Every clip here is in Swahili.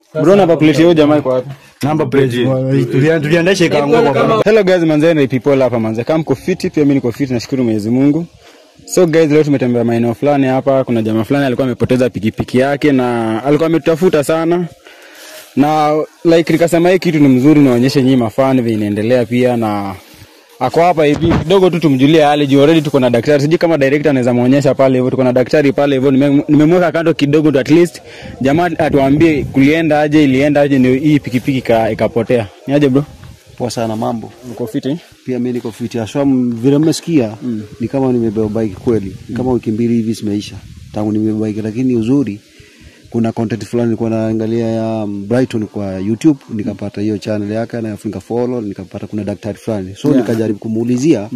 Bro namba plate hiyo jamaa iko wapi? Number plate. Tulia- Tuliendesha ikaanguka kwa barabara. Hello guys, manze na people hapa manze. Kama mko fit pia mimi niko fit nashukuru Mwenyezi Mungu. So guys, leo tumetembea maeneo fulani hapa. Kuna jamaa fulani alikuwa amepoteza pikipiki yake na alikuwa ametutafuta sana. Na like nikasema hii kitu ni mzuri niwaonyeshe nyinyi mafani vile inaendelea pia na ako hapa hivi kidogo tu tumjulie hali juu already tuko na daktari. Sijui kama director anaweza muonyesha pale hivyo, tuko na daktari pale hivyo. Nime- Nimemweka kando kidogo tu at least jamaa atuambie kulienda aje, ilienda aje ndio hii pikipiki ika- ikapotea. Ni aje bro? Poa sana mambo. Uko fit? eh? Pia mimi niko fit. Aswa vile mmesikia ni kama nimebeba bike kweli. Ni kama wiki mbili hivi zimeisha tangu nimebeba bike, lakini uzuri kuna content fulani nilikuwa naangalia ya um, Brighton kwa YouTube nikapata hiyo channel yake na nika follow nikapata kuna daktari fulani so Yeah. nikajaribu kumuulizia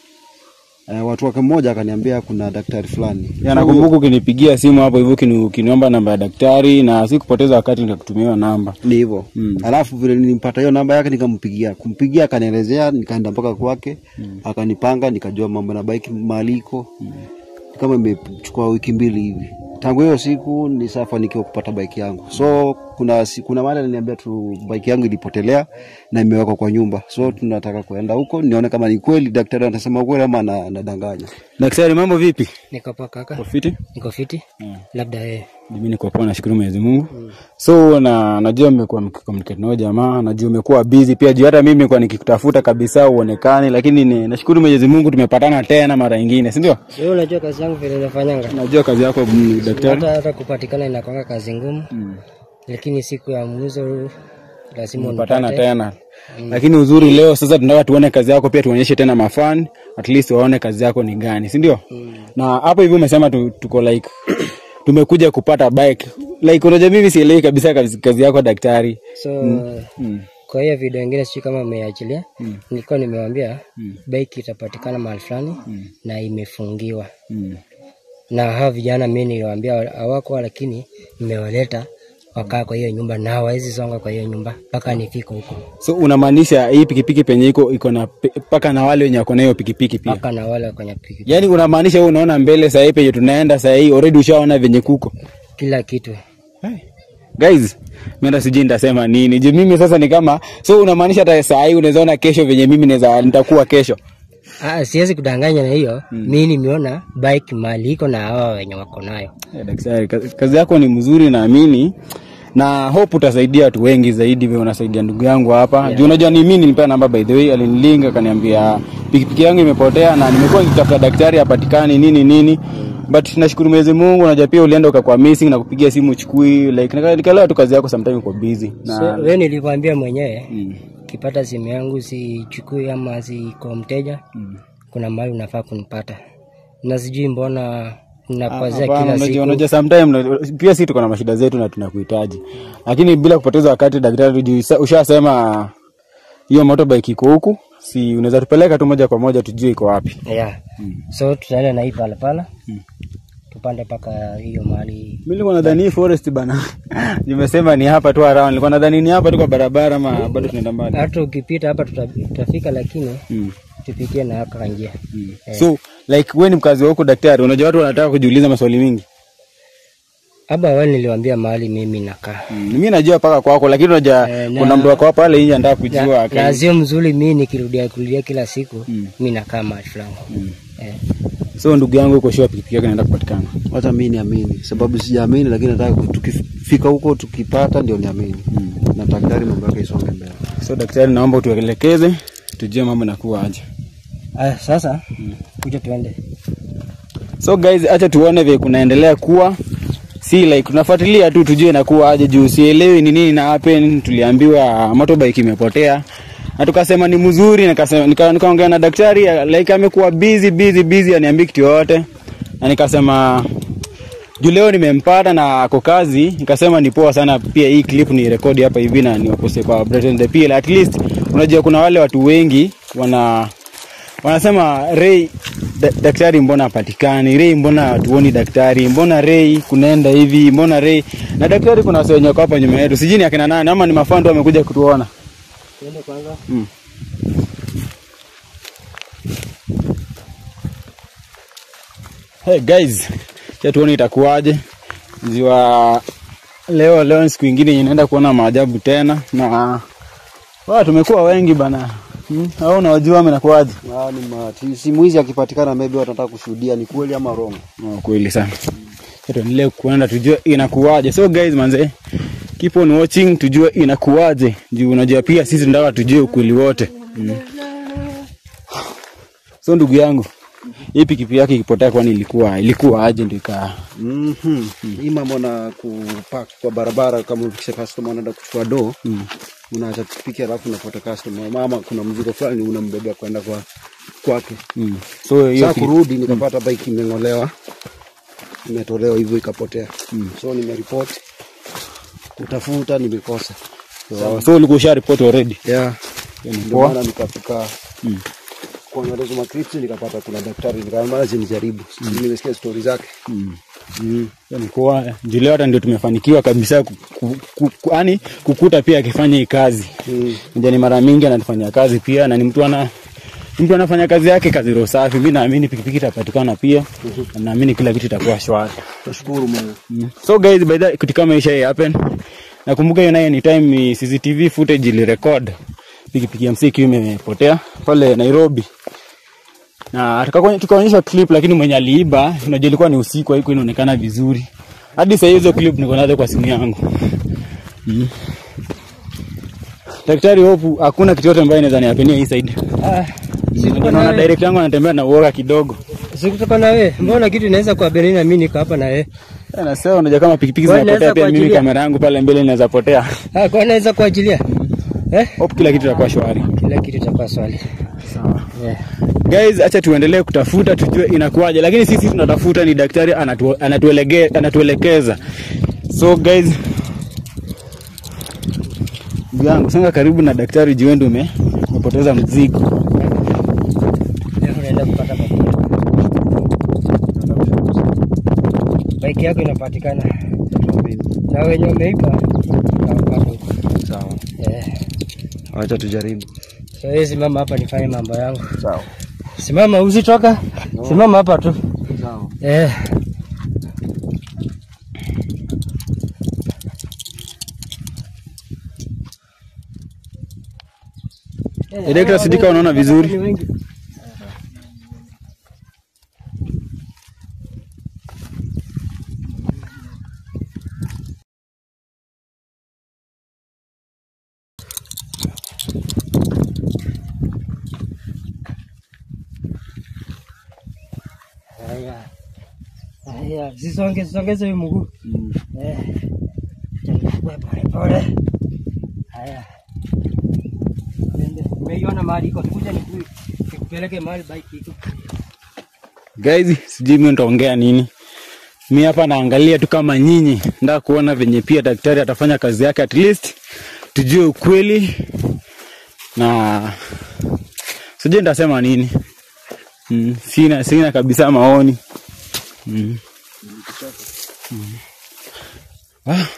eh, watu wake mmoja akaniambia kuna daktari fulani Ya, nakumbuka ukinipigia simu hapo hivyo ukini- ukiniomba namba ya daktari na si kupoteza wakati nikakutumia hiyo namba. ni hivyo Mm. alafu vile nilimpata hiyo namba yake nikampigia kumpigia akanielezea nikaenda mpaka kwake akanipanga nikajua mambo na bike mahali iko kama imechukua wiki mbili hivi tangu hiyo siku nisafanikiwa kupata bike yangu so kuna si- kuna mahali aliniambia tu bike yangu ilipotelea na imewekwa kwa nyumba so tunataka kuenda huko nione kama ni kweli daktari anasema ukweli ama ana- anadanganya Daktari, mambo vipi? Niko poa kaka, Uko fit? niko fiti. Labda yeye Mimi niko poa, nashukuru Mwenyezi Mungu. So na najua mmekuwa mkicommunicate na huyo jamaa, najua umekuwa busy pia juu hata mimi nilikuwa nikikutafuta kabisa uonekane, lakini ni, nashukuru Mwenyezi Mungu tumepatana tena mara nyingine, si ndio? wewe unajua kazi yangu vile nafanyanga, Najua kazi yako mm, daktari. hata hata kupatikana inakwanga kazi ngumu, lakini siku ya mwisho lazima Patana unipate. tena. Lakini uzuri leo sasa tunataka tuone kazi yako pia tuonyeshe tena mafan at least waone kazi yako ni gani, si ndio? Na hapo hivi umesema tu, tuko like tumekuja kupata bike. Like unajua mimi sielewi kabisa kazi, kazi yako daktari. So Mm. kwa hiyo video ingine sijui kama umeachilia, nilikuwa nimewambia bike itapatikana mahali fulani na imefungiwa Mm. na hao vijana mimi niliwaambia hawako, lakini nimewaleta wakaa kwa hiyo nyumba na hawawezi songa kwa hiyo nyumba mpaka nifike huko, So unamaanisha hii pikipiki penye iko iko na pe- paka na wale wenye wako na hiyo pikipiki pia. mpaka na wale kwenye piki Yaani unamaanisha wewe unaona mbele sasa hivi penye tunaenda sasa hivi already ushaona venye kuko. kila kitu. Hey. Guys, mimi hata sijui nitasema nini. Je, mimi sasa ni kama so unamaanisha hata saa hii unaweza ona kesho venye mimi naweza nitakuwa kesho. Ah, siwezi kudanganya na hiyo mi nimeona bike mali iko na hawa wenye wako nayo. Eh, daktari, kazi, kazi yako ni mzuri naamini na hope utasaidia watu wengi zaidi vile unasaidia ndugu yangu hapa. Yeah. Juu unajua ni mimi nilipewa namba by the way, alinilinga akaniambia pikipiki yangu imepotea na nimekuwa nikitafuta daktari hapatikani nini nini. But nashukuru Mwenyezi Mungu, unajua pia ulienda ukakuwa missing na kupigia simu uchukui like nika- nikaelewa tu kazi yako sometimes uko busy. Na So, we nilikwambia mwenyewe mm, ukipata simu yangu sichukui ama siko mteja, kuna mahali unafaa kunipata, na sijui mbona unakwazia Hapana, kila unajua siku. unajua sometime pia sisi tuko na mashida zetu na tunakuhitaji, lakini bila kupoteza wakati, daktari, juu sa- ushasema hiyo motorbike iko huku, si unaweza tupeleka tu moja kwa moja tujue iko wapi? Yeah. So tutaenda na hii palapala tupande mpaka hiyo mahali Mimi nilikuwa nadhani hii forest bana, nimesema ni hapa tu around, nilikuwa nadhani ni hapa tu kwa barabara, ama bado tunaenda mbali. hata ukipita hapa tuta- tutafika, lakini Mm. tupitie na haka njia. So like wewe ni mkazi wa huku daktari, unajua watu wanataka kujiuliza maswali mingi. Hapa awali niliwaambia mahali mimi nakaa Mm. Mimi najua paka kwako, lakini unajua Eh, na- kuna mtu wako hapa pale nje anataka kujua. na, aka- na sio mzuri mi nikirudia kurudia kila siku Mm. mi nakaa mahali fulani eh. So ndugu yangu uko sure pikipiki yake inaenda kupatikana. hata mi niamini sababu sijaamini lakini nataka ku- tukifika huko tukipata ndio niamini na daktari mambo yake isonge mbele So daktari, naomba utuelekeze tujue mambo inakuwa aje. Aya, sasa kuja tuende. So guys, acha tuone vile kunaendelea kuwa si like tunafuatilia tu tujue inakuwa aje, juu sielewi ni nini na happen. Tuliambiwa motorbike imepotea na tukasema ni mzuri, nikasema nika- nikaongea na daktari like amekuwa busy busy busy, aniambii kitu yoyote, na nikasema juu leo nimempata na ako kazi, nikasema ni poa sana pia hii clip ni rekodi hapa hivi na niwaposte kwa Brighton the PL. At least unajua kuna wale watu wengi wana wanasema Ray da, daktari mbona hapatikani? Ray mbona hatuoni daktari? Mbona Ray kunaenda hivi? Mbona Ray na daktari kuna wase wenye wako hapa nyuma yetu, sijui ni akina nani ama ni mafando wamekuja kutuona. Tuende kwanza. Mm. Hey guys, cha tuone itakuwaje. Ziwa leo leo ni siku ingine yenye naenda kuona maajabu tena na wa tumekuwa wengi bana hmm? au unawajua amenakuaje Ah, ni mati. Simu hizi akipatikana maybe watataka kushuhudia ni kweli ama wrong. oh, kweli sana Sasa tuendelee kuenda tujue inakuwaje so guys manze keep on watching tujue inakuwaje juu unajua pia sisi tunataka tujue ukweli wote mm. so ndugu yangu hii pikipi yake ikipotea kwani ilikuwa ilikuwa aje ndio ikaa Mhm. Hii mambo na kupark kwa barabara kama ukisha customer anaenda kuchukua do, unaacha pikipiki alafu unafuata customer. Mama kuna mzigo fulani unambebea kwenda kwa kwake. mm. so hiyo Sasa piki- kurudi nikapata bike imeng'olewa. Imetolewa hivyo ikapotea. So nimeripoti kutafuta nimekosa. so, so ulikuwa usha report already Yeah. Hiyo ni Ndio poa. maana nikafika kuangalia hizo makripsi nikapata kuna daktari nikaambia zinijaribu. Nimesikia stori zake. mm. Mm. Hiyo ni poa juu leo hata ndio tumefanikiwa kabisa ku, ku, ku, ku, yani kukuta pia akifanya hii kazi Mm. Unajua ni mara mingi anatufanyia kazi pia na ni mtu ana ni mtu anafanya kazi yake kazi roho safi. Mimi naamini pikipiki itapatikana pia na naamini kila kitu itakuwa shwari. Tashukuru Mungu. Mm. So guys, by the kitu kama isha hii happen. Nakumbuka hiyo nayo ni time ni CCTV footage ili record pikipiki ya msiki imepotea pale Nairobi. Na tukakonya- tukaonyeshwa clip lakini mwenye aliiba unajua ilikuwa ni usiku haikuwa inaonekana vizuri. Hadi sasa hizo clip niko nazo kwa simu yangu. Mm. Daktari hopu hakuna kitu yote ambayo inaweza niapenia hii side. Ah, sikutoka na Naona wewe. direct yangu anatembea na uoga kidogo. Sikutoka na wewe. Mbona kitu inaweza kwa Berlin na mimi niko hapa na wewe? Eh, Na sasa unajua kama pikipiki Wewe zinapotea unaweza pia mimi kuachilia. kamera yangu pale mbele inaweza potea. Ah, kwa naweza kuachilia. Eh? Hope kila kitu itakuwa shwari. Kila kitu itakuwa swali. Sawa. Yeah. Guys, acha tuendelee kutafuta tujue inakuwaje, lakini sisi tunatafuta ni daktari anatu, anatuelege, anatuelekeza. So guys, ndugu yangu songa karibu na daktari juu wewe ndio ume- umepoteza mzigo. Leo unaenda kupata mafuta. Bike yako inapatikana. Na wenye umeipa utawapata huko. Sawa. Eh. Acha tujaribu. So wewe simama hapa nifanye mambo yangu. Sawa. Simama usitoka. Simama hapa tu. Sawa. Eh. Eh, daktari, sijui kama unaona vizuri. Ni wengi. Haya. Haya, sisonge sisongeze huyu mguu. Eh. Chukue pole pole. Haya. Nende. Umeiona mahali iko, kuja niku- nikupeleke mahali bike iko. Guys, sijui mimi nitaongea nini. Mi hapa naangalia tu kama nyinyi, nataka kuona venye pia daktari atafanya kazi yake, at least tujue ukweli na sijui nitasema nini. Mm, sina sina kabisa maoni. Mm. Mm. Ah.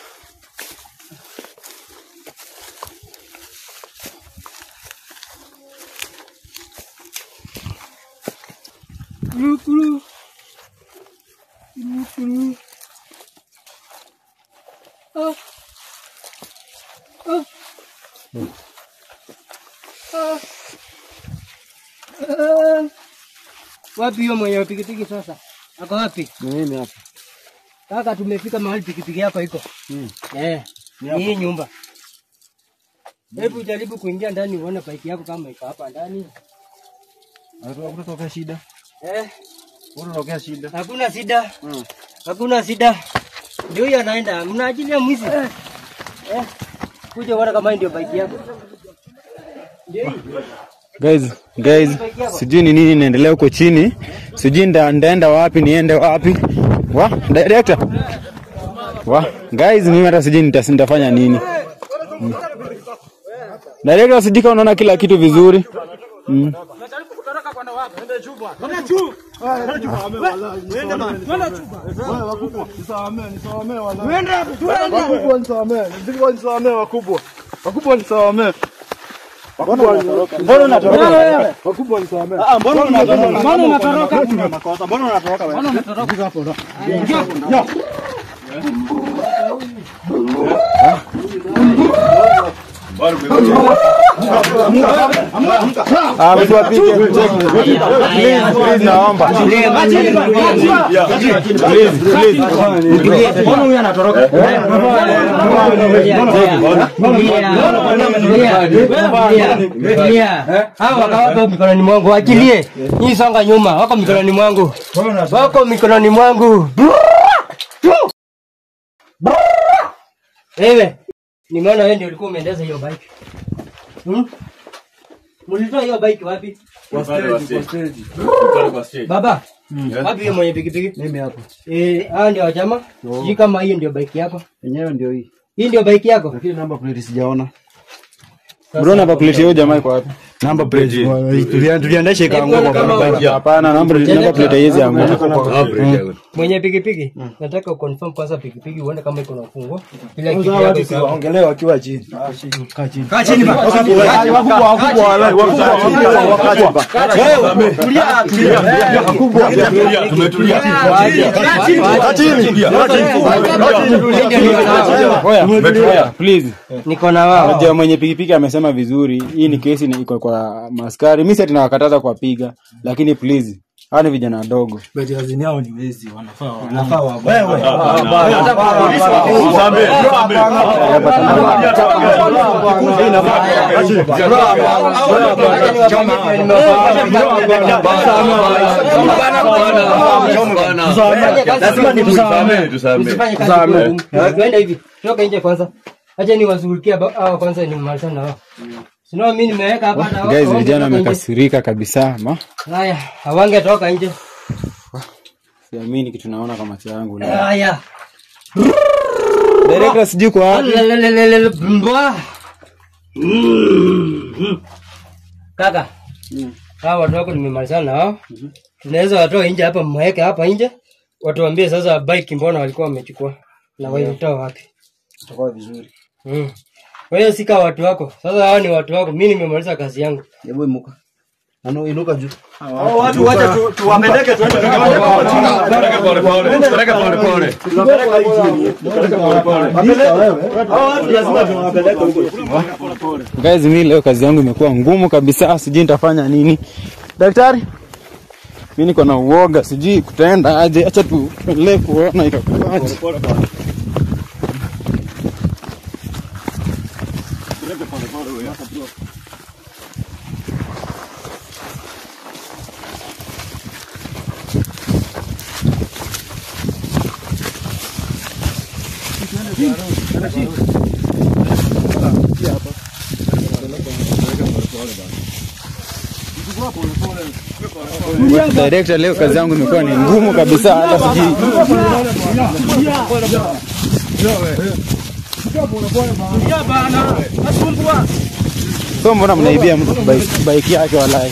Wapi hiyo mwenye pikipiki sasa? Ako wapi? Mimi hapa. Kaka, tumefika mahali pikipiki yako iko. Eh, ni hii nyumba. Hebu jaribu kuingia ndani uone bike yako kama iko hapa ndani. Hakuna shida. Eh, Unatokea shida. hakuna shida. Hakuna shida. Ndio huyo anaenda. Mnaajilia mwizi. Eh. Kuja uone kama hii ndio bike yako. Ndio hii. Guys, guys, sijui ni nini inaendelea huko chini, sijui nda, ndaenda wapi, niende wapi. Wa director, wa guys, mimi hata sijui nita- nitafanya nini. Mm. Director, sijui kama unaona kila kitu vizuri. Mm. Wakubwa nisamee, mzigo nisamee wakubwa. Wakubwa nisamee. Mbona unatoroka? Wakubwa nisamee. Ah, mbona unatoroka? Mbona unatoroka? Kuna makosa. Mbona unatoroka wewe? Mbona unatoroka? Ah, mtu apige. Please, please naomba. Please, please. Hawa wako mikononi mwangu, achilie. Nyinyi songa nyuma, wako mikononi mwangu, wako mikononi mwangu. Wewe, nimeona wewe ndio ulikuwa umeendesha hiyo bike. Hmm? Mulitoa hiyo bike wapi? Baba, wapi hiyo mwenye pikipiki? Mimi hapa. Eh, hao ndio wachama. Sijui kama hiyo ndio bike yako. Yenyewe ndio hii. Hii ndio bike yako. Lakini namba plate sijaona. Bro, namba plate hiyo jamaa iko wapi? Namba plate. Tulia- Tuliendesha ikaanguka kwa Kama- barabara. Hapana, namba namba plate haiwezi anguka. Mwenye pikipiki, nataka uconfirm kwanza pikipiki uone kama iko na ufunguo. Ile kitu yako iko. Waongelee wakiwa chini. Oya, oya, please. Niko na wao. Unajua mwenye pikipiki amesema vizuri, hii ni kesi na iko kwa maskari. Mimi sasa tunawakataza kuwapiga, lakini please, hawa ni vijana wadogo. Msifanye kazi kwa ngumu. Tuende hivi. Toka nje kwanza. Acha niwashughulikie ba- hao kwanza nimalizane na wao. Sino mimi nimeweka hapa na wao. Guys, hawange vijana toka nje. wamekasirika kabisa. Ma, Haya, hawange toka nje. siamini kitu naona kwa macho yangu. leo. Haya. Director sijui kwa wapi. Lelelelele, mbwa. Mm. Kaka. Hawa watu wako nimemalizana na wao. Tunaweza watoa nje hapa mweke hapa nje. Watuambie sasa bike mbona walikuwa wamechukua na walitoa wapi. Itakuwa vizuri. Mm. Wewe sika watu wako. Sasa hao ni watu wako. Mimi nimemaliza kazi yangu. Hebu imuka. Ano inuka juu. Guys, mimi leo kazi yangu imekuwa ngumu kabisa, sijui nitafanya nini. Daktari, mimi niko na uoga, sijui kutaenda aje. Acha tu tuendelee kuona itakuwaje. Director, leo kazi yangu imekuwa ni ngumu kabisa, hata sijui so mbona mnaibia mtu bike, bike yake walai.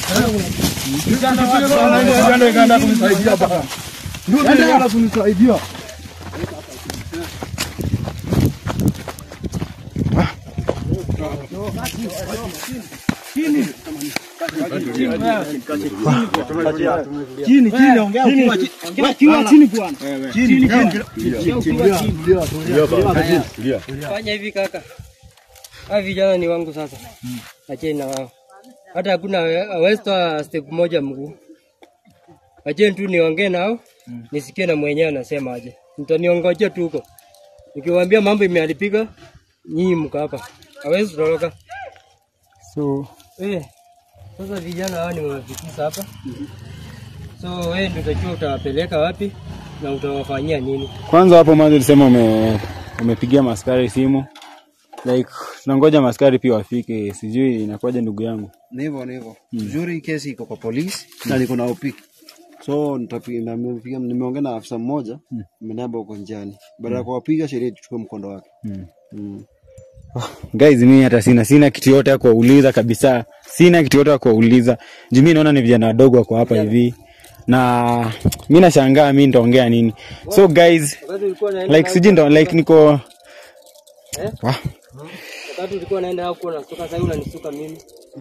Fanya hivi kaka. Hawa vijana ni wangu sasa. Acheni na wao. Hata hakuna hawezi toa step moja mguu. Acheni tu niongee nao. Nisikie na mwenyewe anasema aje. Mtaniongojea tu huko. Nikiwaambia mambo imeharibika, nyinyi mko hapa. Hawezi toroka. So Eh. Sasa vijana hawa nimewafikisha hapa. So wewe ndio utajua utawapeleka wapi na utawafanyia nini. kwanza hapo mwanzo ulisema ume umepigia maskari simu like tunangoja maskari pia wafike, sijui inakuwaje ndugu yangu. Ni hivyo ni hivyo. Uzuri kesi iko kwa polisi na niko na OP. So nitapiga nimepiga nimeongea na afisa mmoja, ameniambia uko njiani. Baada ya kuwapiga sheria tuchukue mkondo wake. Mm. Mm. Guys, mimi hata sina sina kitu yote ya kuwauliza kabisa, sina kitu yote ya kuwauliza juu mimi naona ni vijana wadogo wako hapa hivi, na mimi nashangaa mimi nitaongea nini. So guys, Wakati ulikuwa unaenda like sijui ndo like niko Eh? Wah, wakati ulikuwa unaenda huko unasuka, sasa hivi unanisuka mimi.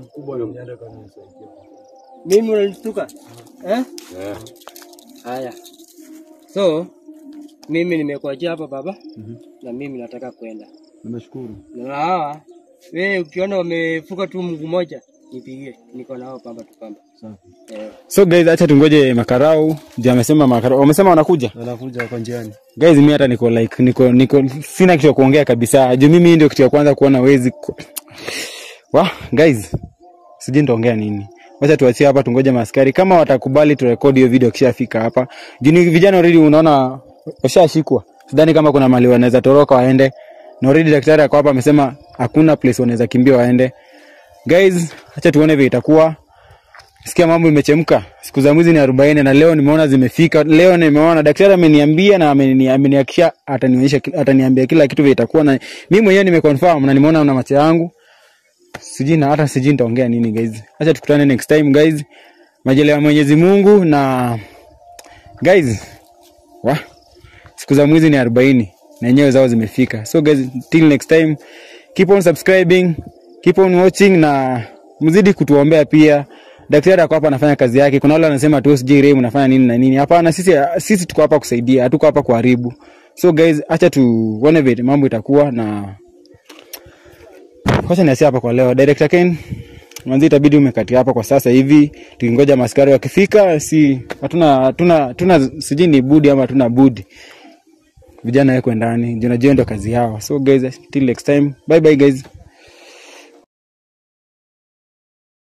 Mimi unanisuka eh? Haya, so mimi nimekuachia hapa baba, na mimi nataka kwenda Nimeshukuru. na hawa wewe ukiona wamefuka tu mguu moja nipigie, niko nao pamba tu pamba. Safi. Eh, So guys, acha tungoje makarau. Je, amesema makarau. Wamesema wanakuja. Anakuja hapa njiani. Guys, mimi hata niko like niko niko sina kitu cha kuongea kabisa. Juu mimi ndio kitu ya kwanza kuona wezi. ku- Wa, guys. Sijui nitaongea nini. Wacha tuachie hapa tungoje maskari kama watakubali turekodi hiyo video kishafika hapa. Juu ni vijana already unaona washashikwa. Sidhani kama kuna mali wanaweza toroka waende. Na already daktari ako hapa amesema hakuna place wanaweza kimbia waende. Guys, acha tuone vile itakuwa. Sikia mambo imechemka. Siku za mwizi ni arobaini na leo nimeona zimefika. Leo nimeona daktari ameniambia na ameni- amenihakikishia atanionyesha ki- ataniambia kila kitu vile itakuwa na mimi mwenyewe nimeconfirm na nimeona na macho yangu. Sijui na hata sijui nitaongea nini guys. Acha tukutane next time guys. Majaliwa ya Mwenyezi Mungu na guys. Wa siku za mwizi ni arobaini na yenyewe zao zimefika. So guys, till next time keep on subscribing, keep on watching na mzidi kutuombea pia. Daktari ako hapa anafanya kazi yake. Kuna wale wanasema tu sijui Ray mnafanya nini na nini. Hapana, sisi sisi tuko hapa kusaidia, hatuko hapa kuharibu. So guys, acha tuone vile mambo itakuwa na Wacha niasia hapa kwa leo. Director Ken, mwanzi itabidi umekati hapa kwa sasa hivi, tukingoja maskari wakifika, si hatuna hatuna hatuna sijui ni budi ama hatuna budi. Vijana wekwe ndani, juu najua ndio kazi yao. So guys, till next time. Bye bye guys.